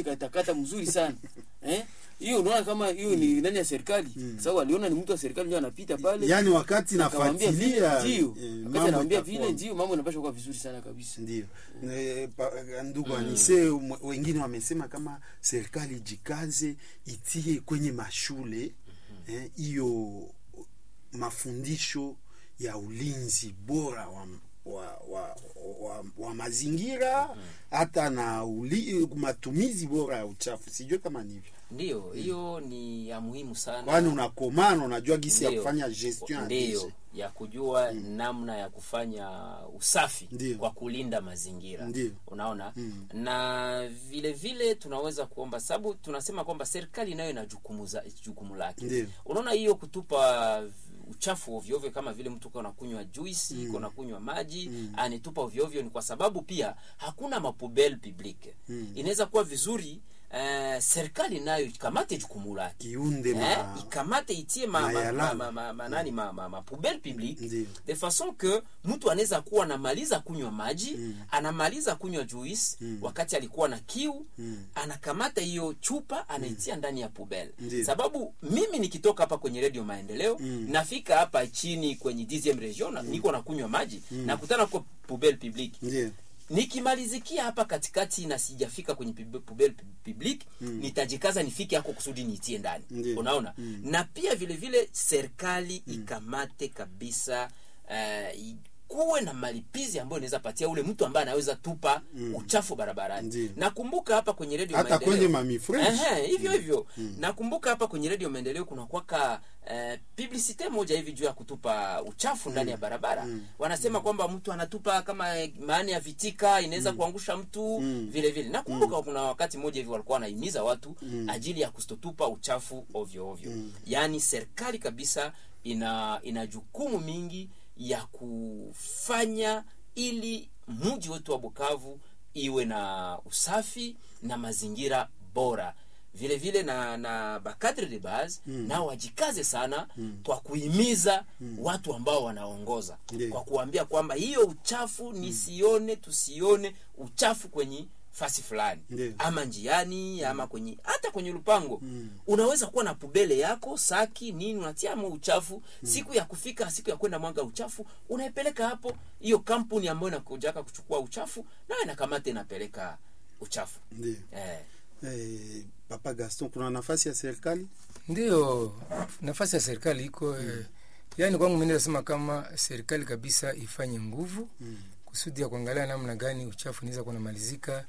ikatakata mzuri sana eh hiyo unaona kama hiyo ni nani ya serikali sababu aliona ni mtu wa serikali ndio anapita pale yaani wakati akamwambia vile nafuatilia ndio eh, wakati mambo anamwambia itakuwa- vile ndio mambo yanapaswa kuwa vizuri sana kabisa ndio Eh, pa- ndugu anise mwe- wengine wamesema kama serikali jikaze itie kwenye mashule eh, hiyo mafundisho ya ulinzi bora wa, wa, wa, wa, wa mazingira hata na uli, matumizi bora ya uchafu sijue kama ni hivyo Ndiyo, hiyo ni ya muhimu sana. kwani unakomana unajua gisi ya Ndiyo. kufanya gestion ya ndiyo dishe. ya kujua namna ya kufanya usafi Ndiyo. kwa kulinda mazingira Ndiyo. unaona na vile vile tunaweza kuomba sababu tunasema kwamba serikali nayo ina jukumu za- jukumu lake Ndiyo. unaona hiyo kutupa uchafu ovyoovyo kama vile mtu uko nakunywa juisi mm. iko nakunywa maji mm. anitupa ovyoovyo ni kwa sababu pia hakuna mapubel public mm. inaweza kuwa vizuri Uh, serikali nayo ikamate jukumu lake kiunde eh, ma, ikamate itie ma, ma, mayalama. ma, ma, ma, nani ma, ma, ma poubelle publique Ndiyo. de façon que mtu anaweza kuwa anamaliza kunywa maji anamaliza kunywa juice wakati alikuwa na kiu anakamata hiyo chupa anaitia ndani ya poubelle Ndiyo. sababu mimi nikitoka hapa kwenye redio maendeleo nafika hapa chini kwenye 10 region na- niko nakunywa maji nakutana kwa poubelle publique ndio nikimalizikia hapa katikati na sijafika kwenye pub- pubel public mm. nitajikaza nifike hako kusudi niitie ndani Ndiyo. unaona mm. na pia vile vile serikali mm. ikamate kabisa uh, kuwe na malipizi ambayo inaweza patia ule mtu ambaye anaweza tupa mm. uchafu barabarani Ndiyo. nakumbuka hapa kwenye redio hata Maendeleo- kwenye mamifresh Ehe, hivyo hivyo nakumbuka hapa kwenye redio maendeleo kuna kwaka eh, publicite moja hivi juu ya kutupa uchafu ndani ya barabara wanasema kwamba mtu anatupa kama eh, maani ya vitika inaweza kuangusha mtu vile vile nakumbuka kuna wakati mmoja hivi walikuwa wanahimiza watu ajili ya kustotupa uchafu ovyo ovyo yaani serikali kabisa ina ina jukumu mingi ya kufanya ili mji wetu wa bukavu iwe na usafi na mazingira bora vile vile na na bakadre de base mm. nao wajikaze sana mm. kwa kuhimiza mm. watu ambao wanaongoza Ndiyo. kwa kuambia kwamba hiyo uchafu nisione tusione uchafu kwenye fasi fulani Ndiyo. ama njiani ama kwenye hata kwenye lupango unaweza kuwa na pubele yako saki nini unatiamo uchafu siku ya kufika siku ya kwenda mwanga uchafu unaipeleka hapo hiyo kampuni ambayo inakujaka kuchukua uchafu nayo inakamata inapeleka uchafu ndio eh. eh, papa gaston kuna nafasi ya serikali ndiyo nafasi ya serikali iko eh, yaani kwangu mimi nasema kama serikali kabisa ifanye nguvu mm. kusudi ya kuangalia namna gani uchafu inaweza kuwa namalizika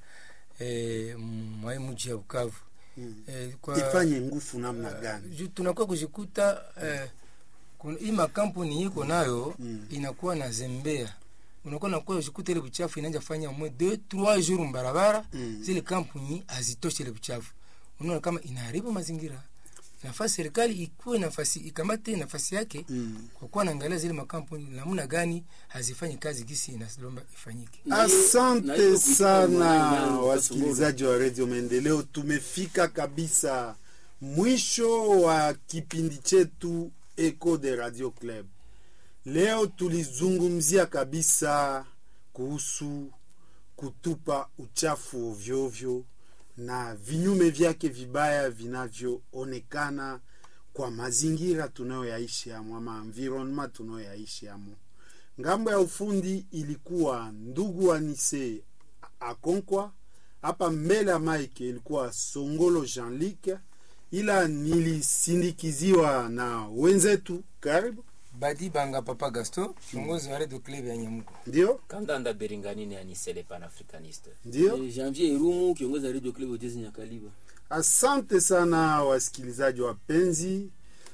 eh, mwai mji ya Bukavu mm. eh, kwa ifanye nguvu namna gani juu tunakuwa kujikuta eh, kuna- hii makampuni iko nayo mm. inakuwa na zembea unakuwa nakuwa kujikuta ile buchafu inaanza fanya mwe deux trois jours mbarabara Mm. zile kampuni hazitoshe ile buchafu unaona kama inaharibu mazingira nafasi serikali ikuwe nafasi ikamate nafasi yake Mm. kwa kuwa naangalia zile makampuni namna gani hazifanyi kazi gisi inalomba ifanyike Na hiyo- na asante hiyo kuitika sana mwana- wasikilizaji wa redio maendeleo tumefika kabisa mwisho wa kipindi chetu eco de radio club leo tulizungumzia kabisa kuhusu kutupa uchafu ovyoovyo na vinyume vyake vibaya vinavyoonekana kwa mazingira tunayoyaishi amo ama environment tunayoyaishi amo ngambo ya ufundi ilikuwa ndugu anise akonkwa hapa mbele ya mike ilikuwa songolo jean-luc ila nilisindikiziwa na wenzetu karibu badi banga papa gasto kiongozi wa redio club ya nyamuko ndio kandanda beringanini anisele panafricaniste ndio Eh, janvier irumu kiongozi wa radio club otezi nyakaliba asante sana wasikilizaji wapenzi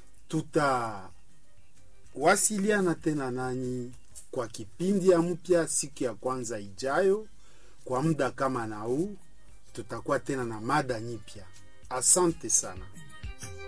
tutawasiliana tena nanyi kwa kipindi ya mpya siku ya kwanza ijayo kwa muda kama na huu tutakuwa tena na mada nyipya asante sana